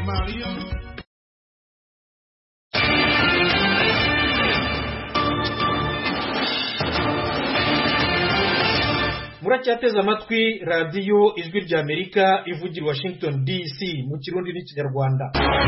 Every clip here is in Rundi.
Mario. muracyateze amatwi radiyo ijwi ry'amerika ivugira i washington dc mu kirundi n'ikinyarwanda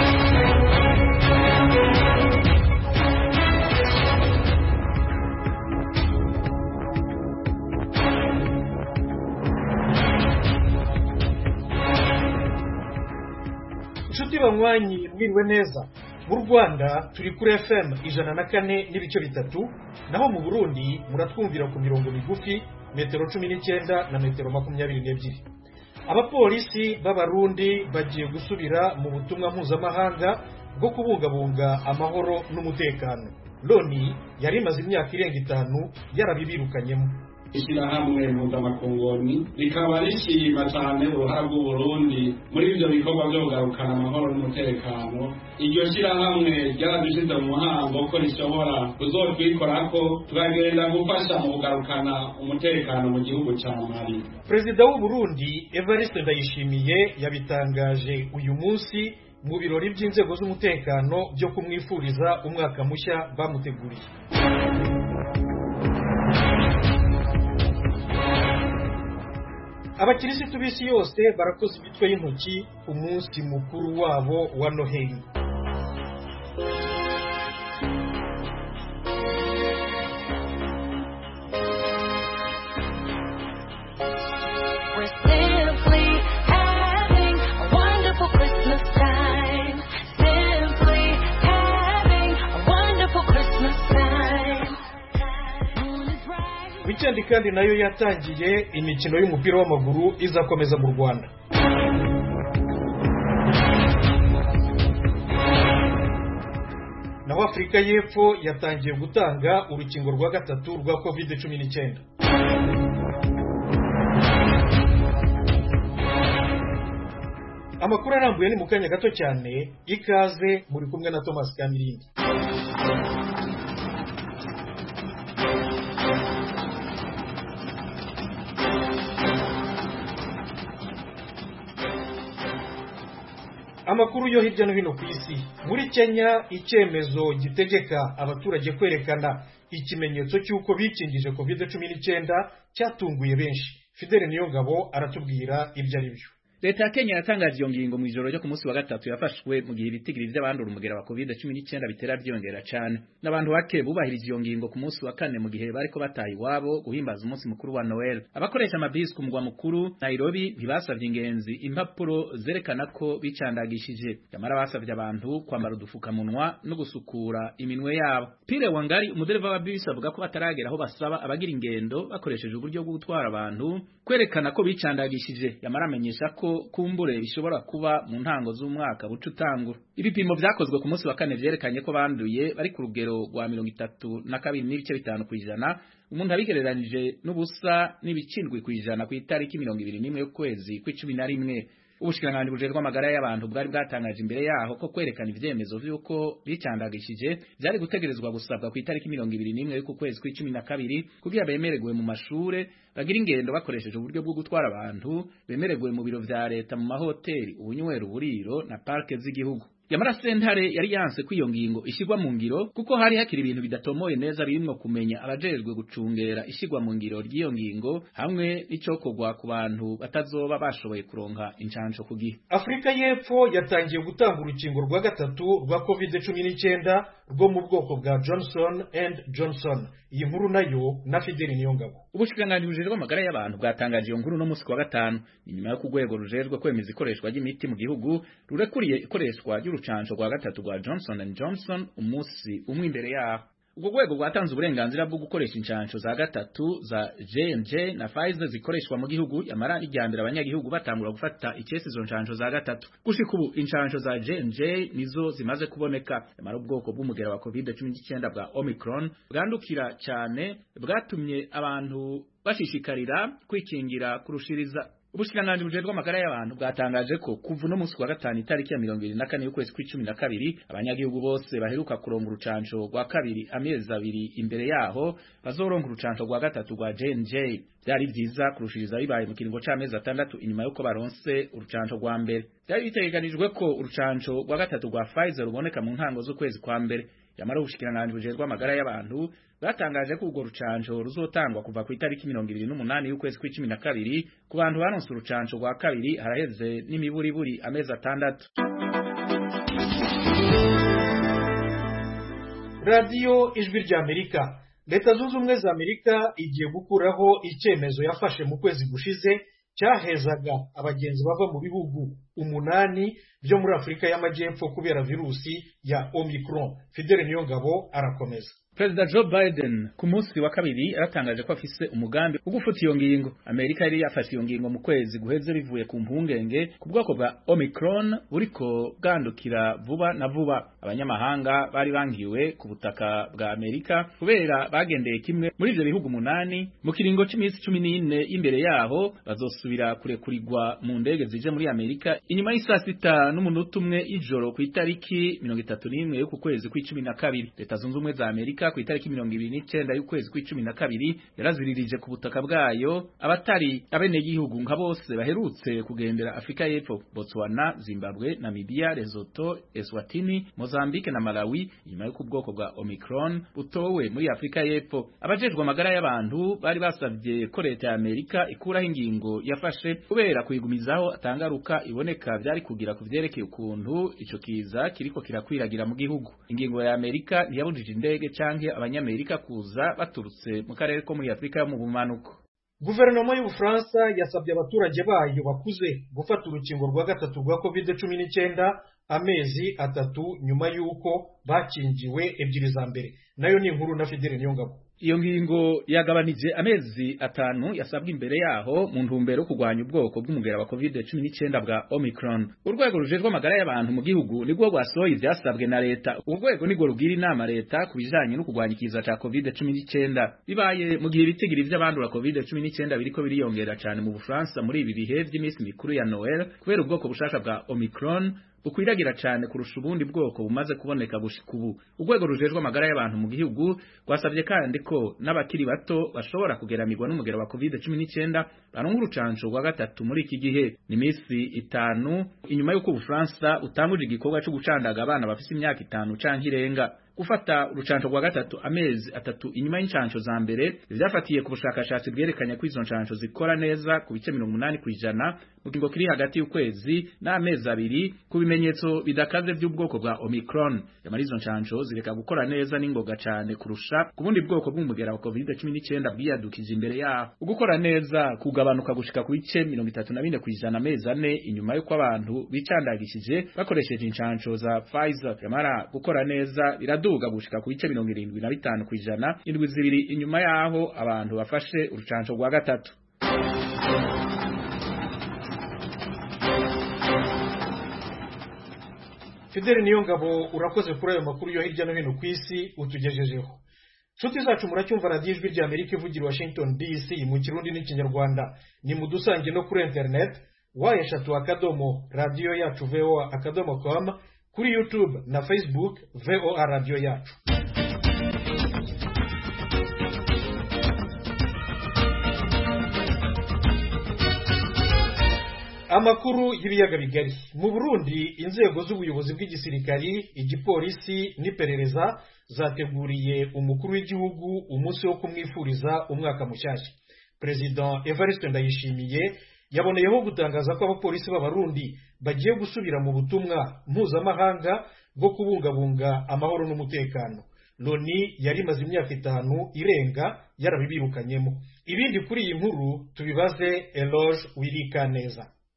inshuti banywanyi mwiriwe neza mu rwanda turi kuri fm ijana na kane n'ibice bitatu naho mu burundi muratwumvira ku mirongo migufi metero cumi n'icyenda na metero makumyabiri n'ebyiri abapolisi b'abarundi bagiye gusubira mu butumwa mpuzamahanga bwo kubungabunga amahoro n'umutekano loni yari imaze imyaka irenga itanu yarabibirukanyemo ishyirahamwe mpuzamakongoni rikaba rishima cyane uruhara rw'uburundi muri ibyo bikorwa byo kugarukana amahoro n'umutekano iryo shyirahamwe ryaradushyize mu muhango ko rishobora kuzotwikorako tukagenda gufasha mu kugarukana umutekano mu gihugu cya mali perezida w'u Burundi evariste ndayishimiye yabitangaje uyu munsi mu birori by'inzego z'umutekano byo kumwifuriza umwaka mushya bamuteguriye abakirisitu b'isi yose barakoze imitwe y'intoki ku munsi mukuru wabo wa noheli We're simply having a wonderful Christmas time. Simply having a wonderful Christmas time. Moon is bright. wikendi kandi nayo yatangiye imikino y'umupira w'amaguru izakomeza mu rwanda naho afurika y'epfo yatangiye gutanga urukingo rwa gatatu rwa covid cumi n'icyenda amakuru arambuye ni mu kanya gato cyane ikaze muri kumwe na thomas kamirindi amakuru yo hirya no hino ku isi muri kenya icyemezo gitegeka abaturage kwerekana ikimenyetso cy'uko bikingije covid cumi n'icyenda cyatunguye benshi fidele niyongabo aratubwira ibyo ari byo leta ya kenya yatangaje iyo ngingo mu ijoro ryo ku munsi wa gatatu yafashwe mu gihe ibitigiri by'abandura umugera wa covid cumi n'icyenda bitera byiyongera cyane n'abantu bake bubahirije iyo ngingo ku munsi wa kane mu gihe bariko bataha iwabo guhimbaza umunsi mukuru wa noel abakoresha amabisi ku mugwa mukuru nairobi ntibasavye ingenzi impapuro zerekana ko bicandagishije nyamara basavye abantu kwambara udufukamunwa no gusukura iminwe yabo pire wangari umudereva wa bisi avuga ko bataragera aho basaba abagira ingendo bakoresheje uburyo bwo gutwara abantu kwerekana ko bicandagishije yamara amenyesha ko kumbure bishobora kuba mu ntango z'umwaka buca utangura ibipimo vyakozwe ku munsi wa kane vyerekanye ko banduye bari ku rugero rwa mirongo itatu na kabiri n'ibice bitanu kw'ijana umuntu abigereranije n'ubusa n'ibicindwi kw'ijana ku itariki mirongo ibiri n'imwe y'ukwezi kw'icumi na rimwe ubushikiranganji bujejwe amagara y'abantu bwari bwatangaje imbere yaho ko kwerekana ivyemezo vy'uko bicandagishije vyari gutegerezwa gusabwa ku itariki mirongo ibiri n'imwe y'uku kwezi kw'icumi na kabiri kugira bemererwe mu mashure bagira ingendo bakoresheje uburyo bwo gutwara abantu bemererwe mu biro vya leta mu mahoteli ubunywero uburiro na parke z'igihugu yamara sentare yari yanse ko iyo ngingo ishyirwa mu ngiro kuko hari hakiri ibintu bidatomoye neza birimwo kumenya abajejwe gucungera ishyirwa mu ngiro ry'iyo ngingo hamwe n'icokorwa ku bantu batazoba bashoboye kuronka incanco ku gihe afurika y'epfo yatangiye gutanga urukingo rwa gatatu rwa covid cumi n'icyenda rwo mu bwoko bwa johnson and johnson iyi nkuru nayo na fideli niyongabo ubushikiranganji bujejwe amagara y'abantu bwatangaje iyo nkuru no musi wa gatanu ni nyuma yo ku rwego rujejwe kwemeza ikoreshwa ry'imiti mu gihugu rurekuriye ikoreshwa ry'urucanco rwa gatatu rwa johnson and johnson umunsi umwe imbere yaho ubwo rwego rwatanze uburenganzira bwo gukoresha inshansho za gatatu za J&J na Pfizer zikoreshwa mu gihugu yamara ijyambere abanyagihugu batangura gufata ikesi izo nshansho za gatatu gushika ubu inshansho za J&J nizo zimaze kuboneka yamara ubwoko bw'umugera wa COVID-19 bwa Omicron bwandukira cyane bwatumye abantu bashishikarira kwikingira kurushiriza Ubushikiranganji bujejwe amagara y'abantu bwatangaje ko kuva no munsi wa gatanu itariki ya mirongo ibiri na kane y'ukwezi kw'icumi na kabiri abanyagihugu bose baheruka kuronga urucanco rwa kabiri amezi abiri imbere yaho bazoronga urucanco rwa gatatu rwa J&J byari vyiza kurushiriza bibaye mu kiringo c'amezi atandatu inyuma yuko baronse urucanco rwa mbere byari bitegekanijwe ko urucanco rwa gatatu rwa Pfizer ruboneka mu ntango z'ukwezi kwa mbere yamara ubushikiranganji bujejwe amagara y'abantu batangaje ko urwo rucanco ruzotangwa kuva ku itariki mirongo ibiri n'umunani y'ukwezi kw'icumi na kabiri ku bantu baronse urucanco rwa kabiri haraheze n'imiburiburi amezi atandatu radiyo ijwi ry'amerika leta zunze ubumwe za amerika igiye gukuraho icyemezo yafashe mu kwezi gushize cyahezaga abagenzi bava mu bihugu umunani byo muri afurika y'amajyepfo kubera virusi ya omicron fidele niyongabo arakomeza Perezida Joe Biden ku munsi wa kabiri yaratangaje ko afise umugambi wo gufuta iyo ngingo. Amerika yari yafashe iyo ngingo mu kwezi guheze bivuye ku mpungenge ku bwoko bwa Omicron buriko bwandukira vuba na vuba. Abanyamahanga bari bangiwe ku butaka bwa Amerika kubera bagendeye kimwe muri ivyo bihugu munani mu kiringo c'imisi cumi n'ine imbere yaho bazosubira kurekurirwa mu ndege zije muri Amerika inyuma y'isaa sita n'umunota umwe ijoro ku itariki mirongo itatu n'imwe y'uku kwezi kw'icumi na kabiri. Leta zunze ubumwe za Amerika ku itariki mirongo ibiri n'icenda y'ukwezi kw'icumi na kabiri yaraziririje ku butaka bwayo abatari abenegihugu nka bose baherutse kugendera Afrika y'Epfo Botswana Zimbabwe Namibia Lesotho Eswatini Mozambique na Malawi inyuma y'uko ubwoko bwa Omicron butowe muri Afrika y'Epfo abajejwe amagara y'abantu bari basavye ko leta ya Amerika ikuraho ingingo yafashe kubera kuyigumizaho atangaruka iboneka vyari kugira ku vyerekeye ukuntu ico kiza kiriko kirakwiragira mu gihugu ingingo ya Amerika ntiyabujije indege canke abanyamerika kuza baturutse mu karere ko muri Afrika yo mu bumanuko guverinoma y'ubufaransa yasabye abaturage bayo bakuze gufata urukingo rwa gatatu rwa covid cumi n'icyenda amezi atatu nyuma y'uko bakingiwe ebyiri za mbere nayo ni inkuru na fidele niyongabo iyo ngingo yagabanije amezi atanu yasabwe imbere yaho mu ntumbero yo kurwanya ubwoko bw'umugera wa covid cumi n'icyenda bwa omicron urwego rujejwe amagara y'abantu mu gihugu nirwo rwasohoye ivyasabwe na leta urwego nirwo rugira inama leta ku bijanye no kurwanya ikiza ca covid cumi n'icyenda bibaye mu gihe ibitigiri vy'abandura covid cumi n'icyenda biriko biriyongera cane mu bufaransa muri ibi bihe vy'iminsi mikuru ya noel kubera ubwoko bushasha bwa omicron bukwiragira cyane kurusha ubundi bwoko bumaze kuboneka gushika ubu urwego rujejwe amagara y'abantu mu gihugu rwasabye kandi ko n'abakiri bato bashobora kugeramirwa n'umugero wa covid cumi n'icyenda baronka urucanco rwa gatatu muri iki gihe ni iminsi itanu inyuma y'uko ubufaransa utanguje igikorwa cyo gucandaga abana bafise imyaka itanu canke irenga gufata urucanco rwa gatatu amezi atatu inyuma y'incanco za mbere vyafatiye ku bushakashatsi bwerekanye ko izo ncanco zikora neza ku bice mirongo umunani kw'ijana mu kigo kiri hagati y'ukwezi n'amezi abiri ku bimenyetso bidakaze by'ubwoko bwa omicron yamara izo ncanco zireka gukora neza n'ingoga cane kurusha ku bundi bwoko bw'umugera wa covid cumi n'icyenda bwiyadukije imbere yaho ugukora neza kugabanuka gushika ku bice mirongo itatu na bine kw'ijana amezi ane inyuma y'uko abantu bicandagishije bakoresheje incanco za Pfizer yamara gukora neza biraduga gushika ku bice mirongo irindwi na bitanu kw'ijana indwi zibiri inyuma yaho abantu bafashe urucanco rwa gatatu fideli niyo ngabo urakoze kuri ayo makuru yo hirya no hino ku isi utugejejeho nshuti zacu muracyumva radiyo ijwi rya amerika ivugira washington dc mu kirundi n'ikinyarwanda ni mu dusange no kuri internet wa eshatu akadomo radiyo yacu voa akadomo com kuri youtube na facebook voa radiyo yacu amakuru y'ibiyaga bigari mu burundi inzego z'ubuyobozi bw'igisirikari igipolisi n'iperereza zateguriye umukuru w'igihugu umunsi wo kumwifuriza umwaka mushyashya perezida evariste ndayishimiye yaboneyeho gutangaza ko abapolisi b'abarundi bagiye gusubira mu butumwa mpuzamahanga bwo kubungabunga amahoro n'umutekano loni yari imaze imyaka itanu irenga yarabibirukanyemo ibindi kuri iyi nkuru tubibaze eloge wirika neza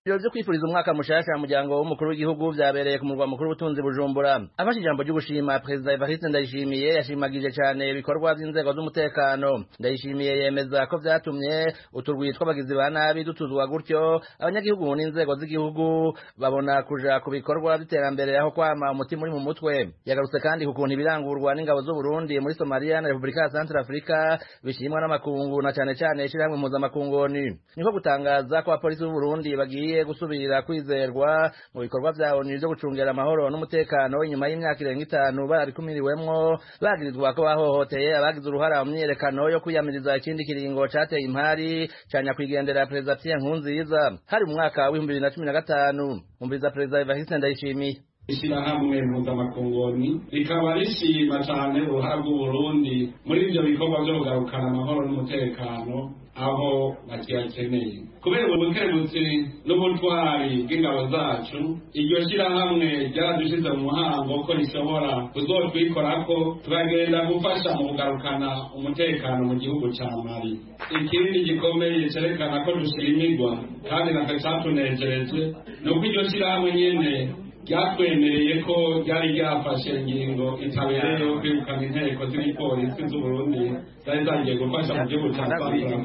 Ibiro vyo kwifuriza umwaka mushasha muryango w'umukuru w'igihugu vyabereye ku murwa mukuru w'ubutunzi Bujumbura. Afashe ijambo ryo gushima Perezida Evariste Ndayishimiye yashimagije cane ibikorwa vy'inzego z'umutekano. Ndayishimiye yemeza ko vyatumye uturwi tw'abagizi ba nabi dutuzwa gutyo abanyagihugu n'inzego z'igihugu babona kuja ku bikorwa vy'iterambere aho kwama umutima uri mu mutwe. Yagarutse kandi ku kuntu ibirangurwa n'ingabo z'u Burundi muri Somalia na Repubulika ya Central Africa bishimwa n'amakungu na cane cane ishirahamwe mpuzamakungoni. Niko gutangaza ko abapolisi b'u Burundi bagiye gusubira kwizerwa mu bikorwa vya ONU vyo gucungera amahoro n'umutekano inyuma y'imyaka irenga itanu barabikumiriwemwo bagirizwa ko bahohoteye abagize uruhara mu myiyerekano yo kwiyamiriza ikindi kiringo cateye impari ca nyakwigendera perezida Pierre Nkurunziza hari mu mwaka w'ibihumbi bibiri na cumi na gatanu umviriza perezida Evariste Ndayishimiye ishyirahamwe mpuzamafungoni rikaba rishima cyane uruhara rw'uburundi muri ibyo bikorwa byo kugarukana amahoro n'umutekano aho bakiyakeneye kubera ubukerutsi n'ubutwari bw'ingabo zacu iryo shyirahamwe ryaradushize mu muhango ko rishobora kuzotwikorako tukagenda gufasha mu kugarukana umutekano mu gihugu cya mali ikindi gikomeye cyerekana ko dushimirwa kandi natwe cyatunejereje ni uko iryo shyirahamwe nyene ryatwemereye ko ryari ryafashe ingingo itabereye yo kwirukana inteko z'igipolisi z'uburundi zari zagiye gufasha mu gihugu cya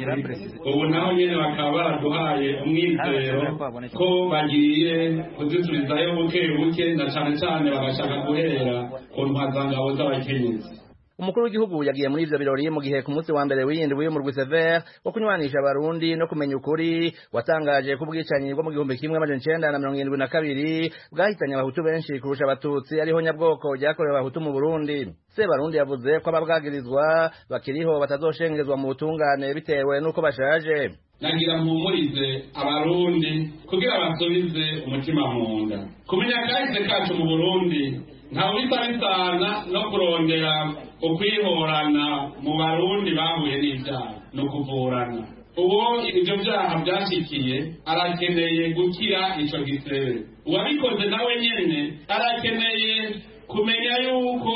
ubu naho nyene bakaba baraduhaye umwizero ko bagiye kuzisubizayo buke buke na cane cane bagashaka guhera ku ntwazangabo z'abakenyezi umukuru w'igihugu yagiye muri ivyo birori mu gihe ku munsi wa mbere w'iyindwi w'umurwi sever wo kunywanisha abarundi no kumenya ukuri watangaje ko ubwicanyi bwo mu gihumbi kimwe amajana icenda na mirongo irindwi na kabiri bwahitanye abahutu benshi kurusha abatutsi ariho nyabwoko ryakorewe abahutu mu burundi sebarundi yavuze ko ababwagirizwa bakiriho batazoshengezwa mu butungane bitewe n'uko bashaje nagira mpumurize abarundi kugira basubize umutima mu nda kumenya kahise kacu mu burundi ntawe bisa bisana no kurondera ukwihorana mu barundi bahuye n'ibyaha ni ukuvurana uwo ibyo byaha byashikiye arakeneye gukira icyo gisebe uwabikoze nawe nyine arakeneye kumenya yuko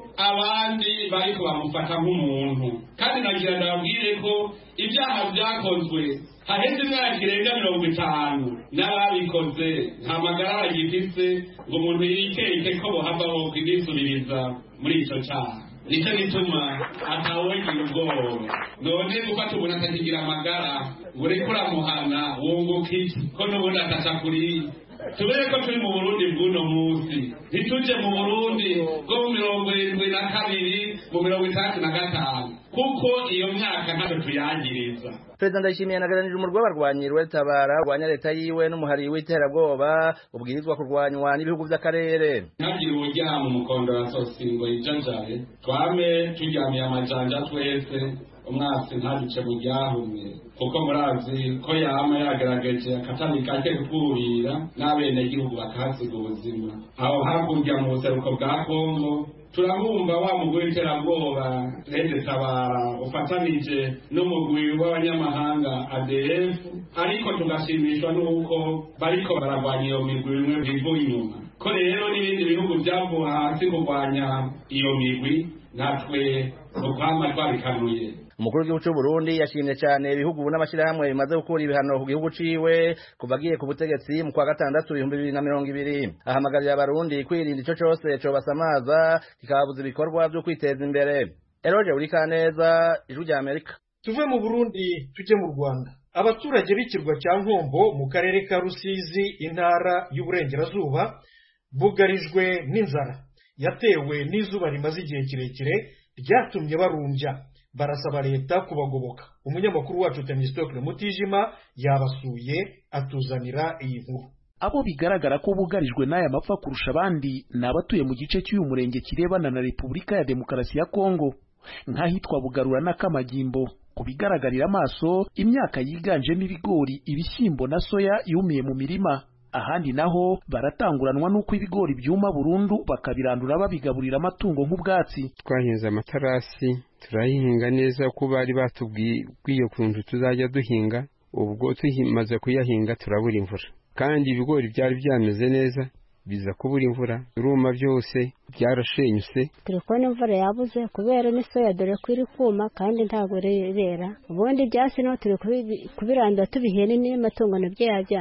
abandi bariko bamufata nk'umuntu kandi nagira ndababwire ko ibyaha byakozwe haheze imyaka irenga mirongo itanu n'ababikoze nta magara bagifise ngo umuntu yikeke ko bohava bo kwigisubiriza muri ico caha nicyo gituma atawogira ubwoba none gufata umuntu atakigira amagara ngo ureke uramuhana wunguka iki ko n'ubundi atatakuriye tubere ko turi mu burundi bw'uno munsi ntituje mu burundi bwo mu mirongo irindwi na kabiri mu mirongo itandatu na gatanu kuko iyo myaka ntacyo tuyagiriza perezida ndayishimiye yanaganirije umurwi w'abarwanyi rwetabara urwanya leta yiwe n'umuhari w'iterabwoba ubwirizwa kurwanywa n'ibihugu by'akarere ntagire uburyama umukondo wa sosingo yijajaye twame turyamiye amajanja twese umwasi ntaduce mu ryahumye kuko murazi ko yama yagaragaje akatani kake kurira n'abenegihugu bakahasiga ubuzima aho hakurya mu buseruko bwa kongo turabumva wa mugwi w'iterabwoba rede tabara ufatanije n'umugwi w'abanyamahanga adf ariko tugashimishwa n'uko bariko baragwanya iyo migwi bimwe bivuye inyuma ko rero n'ibindi bihugu byavuye hasi kurwanya iyo migwi natwe ukwama twabikanuye umukuru w'igihugu cy'u Burundi yashimye cyane ibihugu n'amashyirahamwe bimaze gukura ibihano ku gihugu ciwe kuva agiye ku butegetsi mu kwa gatandatu ibihumbi bibiri na mirongo ibiri ahamagarira abarundi kwirinda ico cose cobasamaza kikababuza ibikorwa vyo kwiteza imbere eroje uri kaneza ijwi rya amerika tuve mu burundi tujye mu rwanda abaturage b'ikirwa cya nkombo mu karere ka rusizi intara y'uburengerazuba bugarijwe n'inzara yatewe n'izuba rimaze igihe kirekire ryatumye barumbya barasaba leta kubagoboka umunyamakuru wacu temistokle mutijima yabasuye atuzanira iyi nkuru abo bigaragara ko bugarijwe n'aya mapfa kurusha abandi ni abatuye mu gice cy'uyu murenge kirebana na repubulika ya demokarasi ya kongo nk'ahitwa bugarura n'akamagimbo ku bigaragarira amaso imyaka yiganjemo ibigori ibishyimbo na soya yumiye mu mirima ahandi naho baratanguranwa n'uko ibigori byuma burundu bakabirandura babigaburira amatungo nk'ubwatsi twahinze amatarasi turayihinga neza ko bari batubwiye ukuntu tuzajya duhinga ubwo tumaze kuyahinga turabura imvura kandi ibigori byari byameze neza biza kubura imvura biruma byose byarashenyutse turi kubona imvura yabuze kubera n'isoya dore ko iri kuma kandi ntabwo rera ubundi ibyatsi naho turi kubirandura tubihene n'amatungo nabyo yabyanze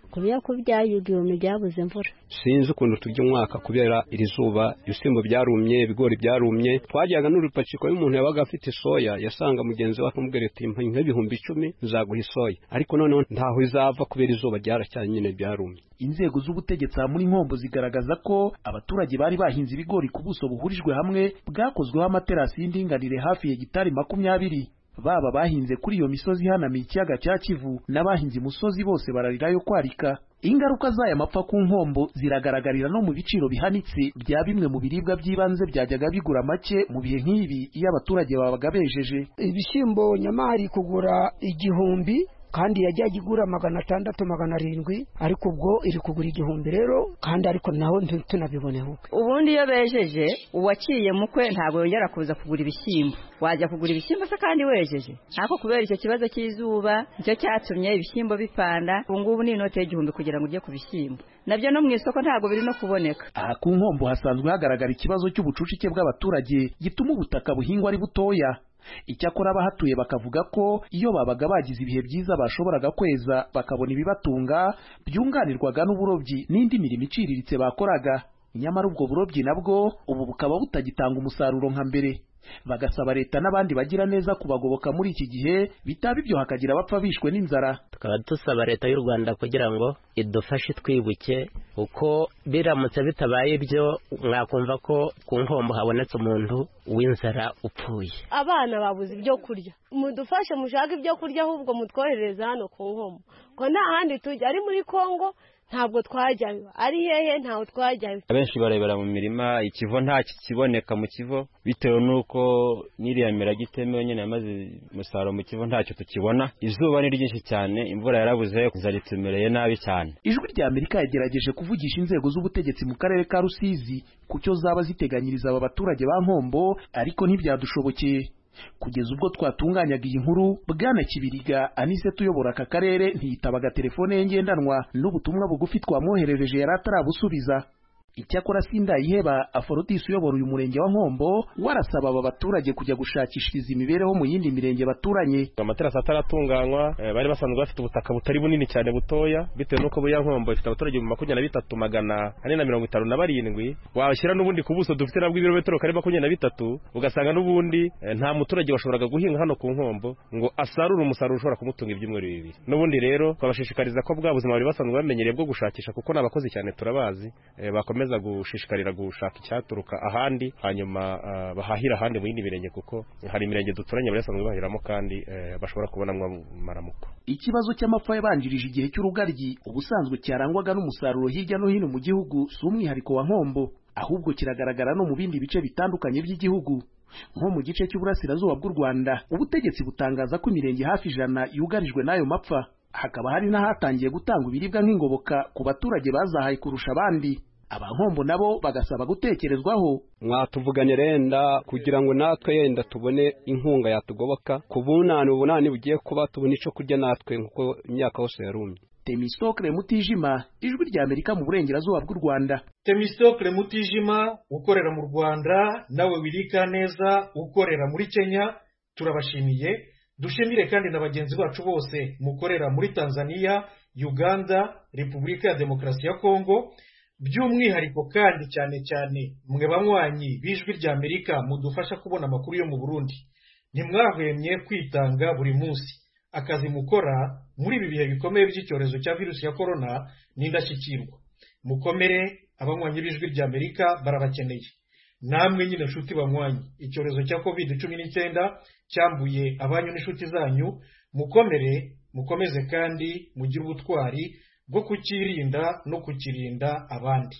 kubera ko byaye igihumbi byabuze imvura sinzi ukuntu turya umwaka kubera iri zuba ibishyimbo byarumye ibigori byarumye twajyaga n'urupaciko y'umuntu yabaga afite soya yasanga mugenzi we akamubwira ati mpa nk'ibihumbi icumi nzaguha isoya ariko noneho ntaho izava kubera izuba ryaracyari nyine byarumye inzego z'ubutegetsi aha muri nkombo zigaragaza ko abaturage bari bahinze ibigori ku buso buhurijwe hamwe bwakozweho amaterasi y'indinganire hafi ya gitari makumyabiri baba bahinze kuri iyo misozi ihanamiye ikiyaga cya kivu n'abahinze imusozi bose bararirayo kwarika ingaruka z'aya mapfa ku nkombo ziragaragarira no mu biciro bihanitse bya bimwe mu biribwa by'ibanze byajyaga bigura make mu bihe nk'ibi iyo abaturage babaga bejeje ibishyimbo nyamari kugura igihumbi kandi yajyaga igura magana atandatu magana arindwi ariko ubwo iri kugura igihumbi rero kandi ariko naho tunabiboneho ubundi iyo bejeje uwaciye mukwe ntabwo yongera kuza kugura ibishyimbo wajya kugura ibishyimbo se kandi wejeje ariko kubera icyo kibazo cy'izuba nicyo cyatumye ibishyimbo bipanda ubu ngubu ni inote y'igihumbi kugira ngo ujye ku bishyimbo nabyo no mu isoko ntabwo biri no kuboneka aha ku nkombo hasanzwe hagaragara ikibazo cy'ubucucike bw'abaturage gituma ubutaka buhingwa ari butoya icyakora abahatuye bakavuga ko iyo babaga bagize ibihe byiza bashoboraga kweza bakabona ibibatunga byunganirwaga n'uburobyi n'indi mirimo iciriritse bakoraga nyamara ubwo burobyi nabwo ubu bukaba butagitanga umusaruro nka mbere bagasaba leta n'abandi bagira neza kubagoboka muri iki gihe bitaba ibyo hakagira abapfa bishwe n'inzara tukaba dusaba leta y'u rwanda kugira ngo idufashe twibuke uko biramutse bitabaye ibyo mwakumva ko ku nkombo habonetse umuntu w'inzara upfuye abana babuze ibyo kurya mudufashe mushake ibyo kurya ahubwo mutwoherereza hano ku nkombo ko nta handi tujya ari muri kongo ntabwo twajyayo ari hehe ntawe twajyayo abenshi barebera mu mirima ikivo nta kiboneka mu kivo bitewe n'uko n'iriya mirage itemewe nyine yamaze umusaruro mu kivo ntacyo tukibona izuba ni ryinshi cyane imvura yarabuze inzara itumereye nabi cyane ijwi rya amerika yagerageje kuvugisha inzego z'ubutegetsi mu karere ka rusizi ku cyo zaba ziteganyiriza aba baturage ba nkombo ariko ntibyadushobokeye kugeza ubwo twatunganyaga iyi nkuru bwana kibiriga anisete uyobora aka karere ntiyitabaga telefone ye ngendanwa n'ubutumwa bugufi twamwoherereje yari atarabusubiza icyakora sindayiheba aforodisi uyobora uyu murenge wa nkombo warasaba aba baturage kujya gushakishiriza imibereho mu yindi mirenge baturanye amaterasi ataratunganywa bari basanzwe bafite ubutaka butari bunini cyane butoya bitewe n'uko buriya nkombo ifite abaturage mu makumyabiri na bitatu magana ane na mirongo itanu na barindwi washyira n'ubundi ku buso dufite nabwo ibirometero kare makumyabiri na bitatu ugasanga n'ubundi nta muturage washoboraga guhinga hano ku nkombo ngo asarure umusaruro ushobora kumutunga ibyumweru bibiri n'ubundi rero twabashishikariza ko bwa buzima bari basanzwe bamenyereye bwo gushakisha kuko ni abakozi cyane turabazi bakomeza gushishikarira gushaka icyaturuka ahandi hanyuma bahahira ahandi mu yindi mirenge kuko hari imirenge duturanye bari basanzwe bahiramo kandi bashobora kubonamo amaramuko ikibazo cy'amapfa yabanjirije igihe cy'urugaryi ubusanzwe cyarangwaga n'umusaruro hirya no hino mu gihugu si umwihariko wa nkombo ahubwo kiragaragara no mu bindi bice bitandukanye by'igihugu nko mu gice cy'uburasirazuba bw'u rwanda ubutegetsi butangaza ko imirenge hafi ijana yugarijwe n'ayo mapfa hakaba hari n'ahatangiye gutanga ibiribwa nk'ingoboka ku baturage bazahaye kurusha abandi abankombo nabo bagasaba gutekerezwaho mwatuvugane renda kugira ngo natwe yenda tubone inkunga yatugoboka ku bunani ubunani bugiye kuba tubona icyo kurya natwe nk'uko imyaka yose yarumye temisitokire mutijima ijwi rya amerika mu burengerazuba bw'u rwanda temisitokire mutijima ukorera mu rwanda nawe wirika neza ukorera muri kenya turabashimiye dushimire kandi na bagenzi bacu bose mukorera muri tanzania uganda repubulika ya demokarasi ya kongo by'umwihariko kandi cyane cyane mwe banywanyi b'ijwi rya amerika mudufasha kubona amakuru yo mu burundi ntimwahwemye kwitanga buri munsi akazi mukora muri ibi bihe bikomeye by'icyorezo cya virusi ya korona ni indashyikirwa mukomere abanywanyi b'ijwi rya amerika barabakeneye namwe nyine nshuti banywanyi icyorezo cya covid cumi n'icyenda cyambuye abanyu n'inshuti zanyu mukomere mukomeze kandi mugire ubutwari bwo kukirinda no kukirinda abandi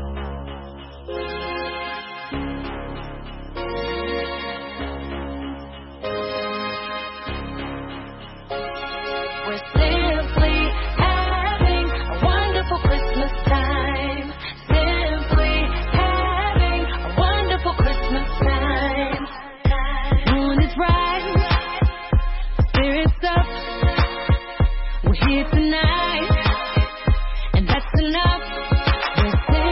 We're simply having a wonderful Christmas time. Simply having a wonderful Christmas time. Moon is right, spirits up. We're here tonight, and that's enough. We're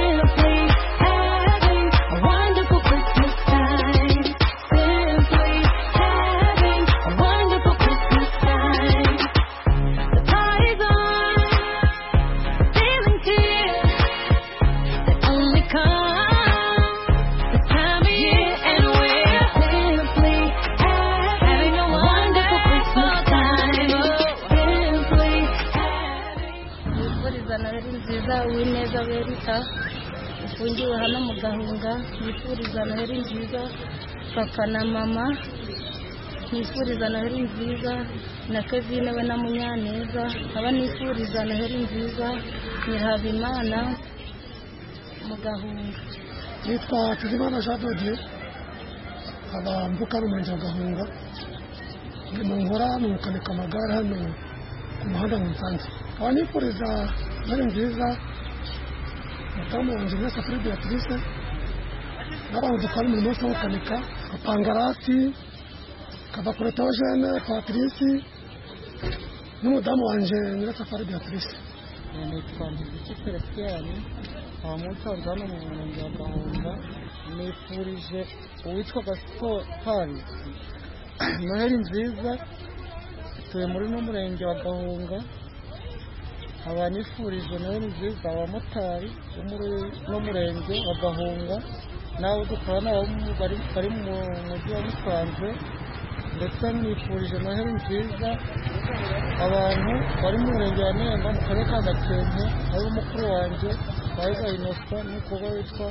come the time of year and we're simply having a wonderful Christmas time. Simply nifuriza noheli nziza uwineza berita ufungiwe hano mu gahunga nifuriza noheli nziza papa na mama nifuriza noheli nziza na kevine we na munyaneza nkaba nifuriza noheli nziza nyirahabimana mu gahunga nitwa tuzimana jean dodier nkaba mvuka ari umurenge wa gahunga ndimo nkora ni gukanika amagare hano ku muhanda mu nsanze nkaba nifuriza noheli nziza madamu wanjye mwese kuri beatrice n'abantu dukora umurimo wose wo gukanika apangarasi kava kure teogene patrice n'umudamu wanjye nyirasafari beatrice nitwa ntiziki feresitiyani nkaba musanze hano mu murenge wa gahunga nifurije uwitwa gasipari noheli nziza tuye muri no murenge wa gahunga nkaba nifurije noheli nziza abamotari bo muri no murenge wa gahunga n'abo dukorana bo mu- bari bari mu mujyi wa musanze ndetse nifurije noheli nziza abantu bari mu murenge wa nemba mu karere ka gakenke ari mukuru wanjye wahiga inosa n'umukobwa witwa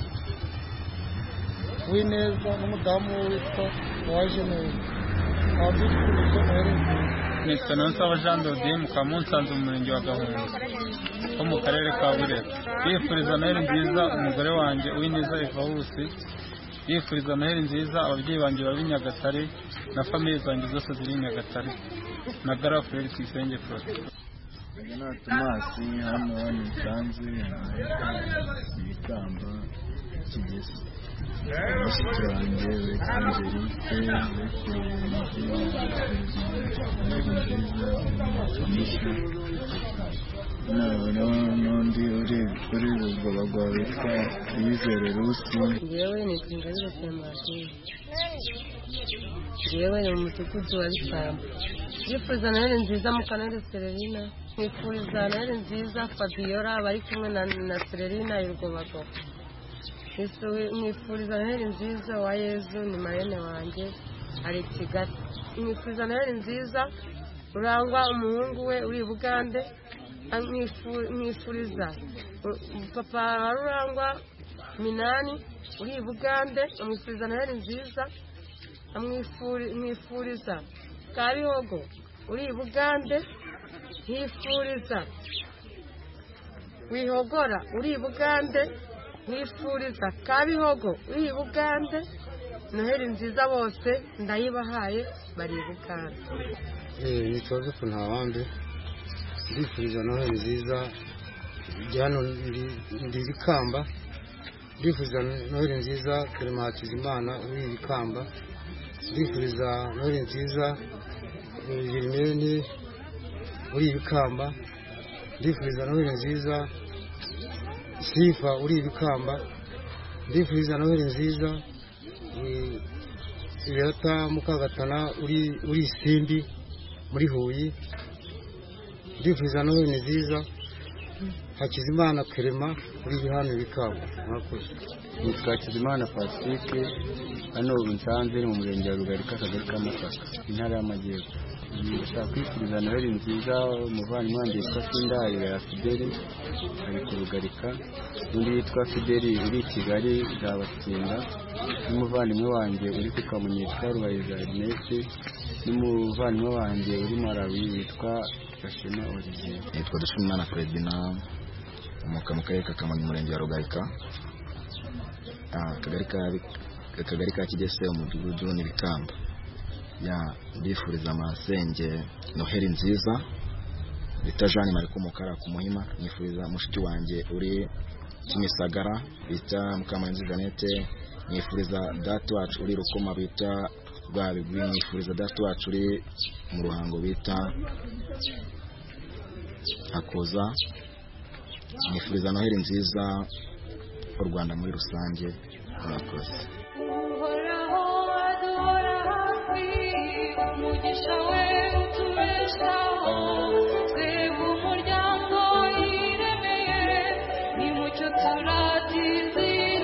wineza n'umudamu we witwa waje neza nkaba mbifurije noheli nziza nitwa nonsaba jean dodier mukaba munsanze mu murenge wa gahunga ho mu karere ka burera yifuriza noheli nziza umugore wanjye uwineza evawusi yifuriza noheli nziza ababyeyi banjye baba i nyagatare na famiye zanjye zose ziri i nyagatare na garafureri tuyisenge prote na tomasi hano musanze ibikamba kigezi mushiki wanjye witwa angelique witwa nziza n'undi uri kuri rugabagwa witwa yizere rusi ngewe nitwa ingabire sematine ngewe ni mu mudugudu wa bisamba ndifuza noheli nziza mukanari sererina nifuriza noheli nziza fabiola bari kumwe na, na sererina y'urwobago nifuriza noheli nziza wa yezu ni marene wanjye ari i kigali nifuriza noheli nziza rurangwa umuhungu we uri i bugande amwifu- mwifuriza u- papa wa rurangwa minani uri i bugande amwifuriza noheli nziza amwifuri- mwifuriza kabihogo uri i bugande nkifuriza wihogora uri i bugande nkifuriza kabihogo uri i bugande noheli nziza bose ndayibahaye bari i bugande nitwa Joseph Ntawambe ndifuriza noheli nziza njya hano ndi- ndi Bikamba ndifuriza noheli nziza Clement Hakizimana uri i Bikamba ndifuriza noheli nziza eh, Germaine uri i Bikamba ndifuriza noheli nziza Sifa uri i Bikamba ndifuriza noheli nziza eh, Beata Mukagatana uri uri Isimbi muri Huye ndifuza noheli nziza Hakizimana Kerema uri hano Bikamba murakoze nitwa Kizimana Pacifique hano Nsanze ni mu murenge wa Rugarika akagari ka Masaka intara y'Amajyepfo ndashaka kwifuriza noheli nziza umuvandimwe wanjye witwa Sindari ya Fideli ari ku Rugarika n'undi witwa Fideli uri i Kigali Zabatsinda n'umuvandimwe wanjye uri ku Kamonyi witwa Rubayiza Ernest n'umuvandimwe wanjye uri Malawi witwa Gashema Olivier nitwa dushimimana fredina umuka mu karere ka kamonyi umurenge wa rugarika Ah, akagari ka akagari ka kigese umudugudu n'ibikamba ya ndifuriza amasenge noheli nziza bita jeanne marie kumukara ku muhima nifuriza mushiki wanjye uri kimisagara bita mukamurenzi jeannette nifuriza data wacu uri rukoma bita rwabigwi nifuriza data wacu uri mu ruhango bita hakuza nifuriza noheli nziza u rwanda muri rusange murakoze uhoraho aduhora hafi umugisha we utubeshaho twebwe umuryango yiremeye nimucyo turatizi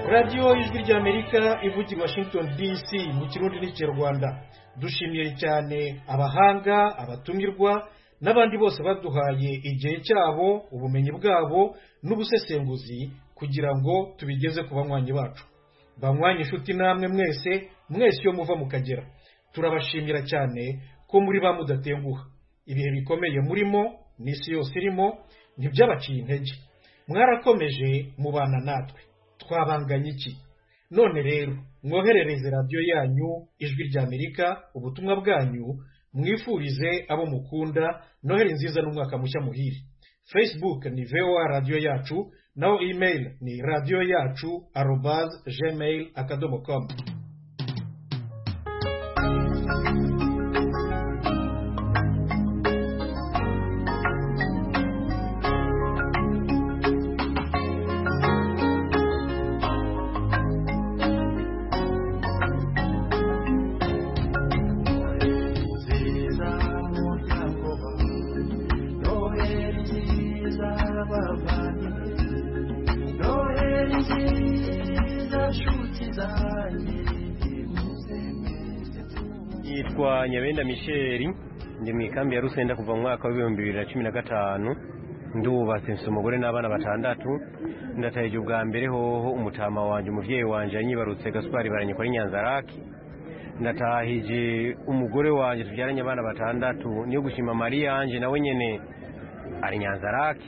radiyo ijwi ry'amerika ivugira washington dc mu kirundi n'ikinyarwanda dushimiye cyane abahanga abatumirwa n'abandi bose baduhaye igihe cyabo ubumenyi bwabo n'ubusesenguzi kugira ngo tubigeze ku banywanyi bacu banywanyi inshuti namwe mwese mwese iyo muva mukagera turabashimira cyane ko muri ba mudatenguha ibihe bikomeye murimo n'isi yose irimo ntibyabaciye intege mwarakomeje mubana natwe twabanganye iki none rero mwoherereze radiyo yanyu ijwi ry'amerika ubutumwa bwanyu mwifurize abo mukunda noheri nziza n'umwaka mushya muhire facebook ni voa radiyo yacu naho email ni radiyo yacu arobaze gmail akadomo komu yitwa nyabenda misheri ndi mu ikambi ya rusenda kuva mu mwaka w'ibihumbi bibiri na cumi na gatanu ndubatse mfite umugore n'abana batandatu ndatahije ubwa mbere hoho umutama wanjye umubyeyi wanjye yanyibarutse gaspari baranyikwa ari nyanzaraki ndatahije umugore wanjye tubyaranye abana batandatu niyo gushima mariya yanjye nawe nyine ari nyanzaraki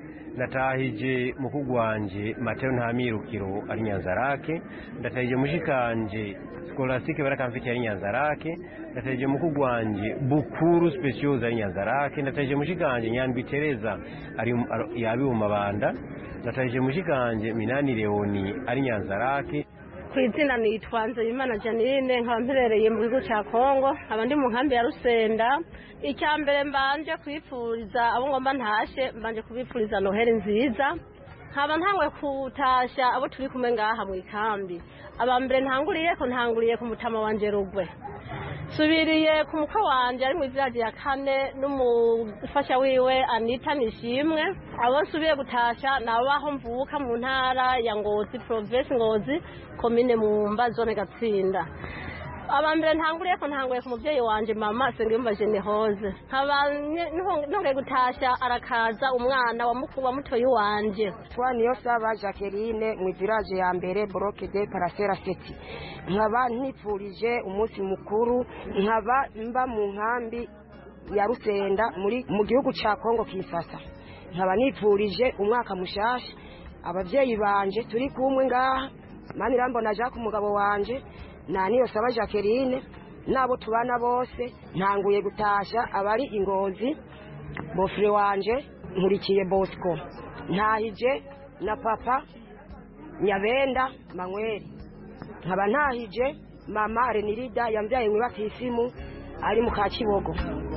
ndatahije mukuru wanjye mateo ntamirukiro ari nyanzarake ndatahije mushikanje skolastique barakamfite ari nyanzarake ndatahije mukuru wanjye bukuru speciose ari nyanzarake ndatahije mushikanje nyandwi tereza ari yabi mu mabanda ndatahije mushikanje minani leoni ari nyanzarake ku izina nitwa nzeyimana janine nkaba mperereye mu gihugu cya kongo nkaba ndi mu nkambi ya rusenda icya mbere mbanje kwifuriza abo ngomba ntashe mbanje kubifuriza noheli nziza nkaba ntangwe kutasha abo turi kumwe ngaha mu ikambi aba mbere ntanguriye ko ntanguriye ku mutama wanje rugwe subiriye ku mukwe wanjye ari mu iviraji ya kane n'umufasha wiwe anita nishimwe abo nsubiye gutasha ni abaho mvuka mu ntara ya ngozi provinsi ngozi komine mumba zone gatsinda aba mbere ntanguriye ko ntanguye ku mubyeyi wanjye mama sengiyumva jenehoze nkaba ntongeye gutasha arakaza umwana wa mukuru wa mutoyi wanjye twa niyo saba jacqueline mu iviraje ya mbere boroke de parasera seti nkaba ntifurije umunsi mukuru nkaba mba mu nkambi ya rusenda muri mu gihugu cya kongo kisasa nkaba nifurije umwaka mushasha ababyeyi banje turi kumwe ngaha mani irambona jacques umugabo wanje na niyo saba jacqueline n'abo tubana bose ntanguye gutasha abari ingozi bofure wanje nkurikiye bosco ntahije na papa nyabenda manyweri nkaba ntahije mama renirida yambyaye mu batisimu ari mu kakibogo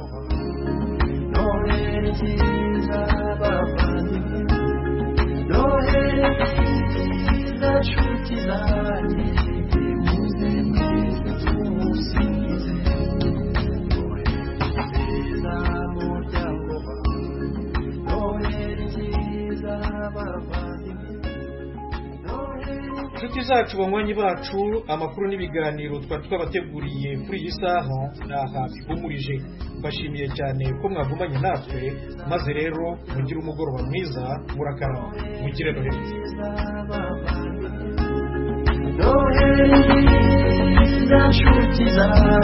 noheli nziza bavandimwe noheli nziza nshuti zanjye muze mwese tumusingize noheli nziza muryango wawe noheli nziza bavandimwe inshuti zacu banywanyi bacu amakuru n'ibiganiro twari twabateguriye kuri iyi saha ni aha bihumurije mbashimiye cyane ko mwagumanye natwe maze rero mugire umugoroba mwiza murakarama mugire noheli nziza noheli nziza nshuti zanjye